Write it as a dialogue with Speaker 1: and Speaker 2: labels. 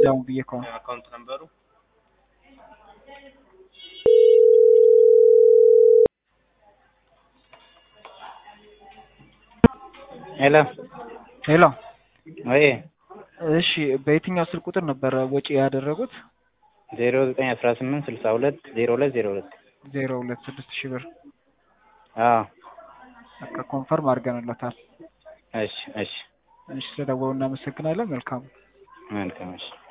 Speaker 1: ገንዘቡን ብዬ ከሆነ
Speaker 2: አካውንት ነምበሩ
Speaker 3: ሄሎ
Speaker 1: ሄሎ
Speaker 3: ወይ
Speaker 1: እሺ በየትኛው ስልክ ቁጥር ነበረ ወጪ ያደረጉት?
Speaker 3: ዜሮ ዘጠኝ አስራ ስምንት ስልሳ ሁለት ዜሮ ሁለት ዜሮ ሁለት
Speaker 1: ዜሮ ሁለት ስድስት ሺህ ብር
Speaker 3: አዎ
Speaker 1: በቃ ኮንፈርም አድርገንለታል።
Speaker 3: እሺ እሺ
Speaker 1: እሺ ስለደወሉ እናመሰግናለን። መልካም
Speaker 3: መልካም እሺ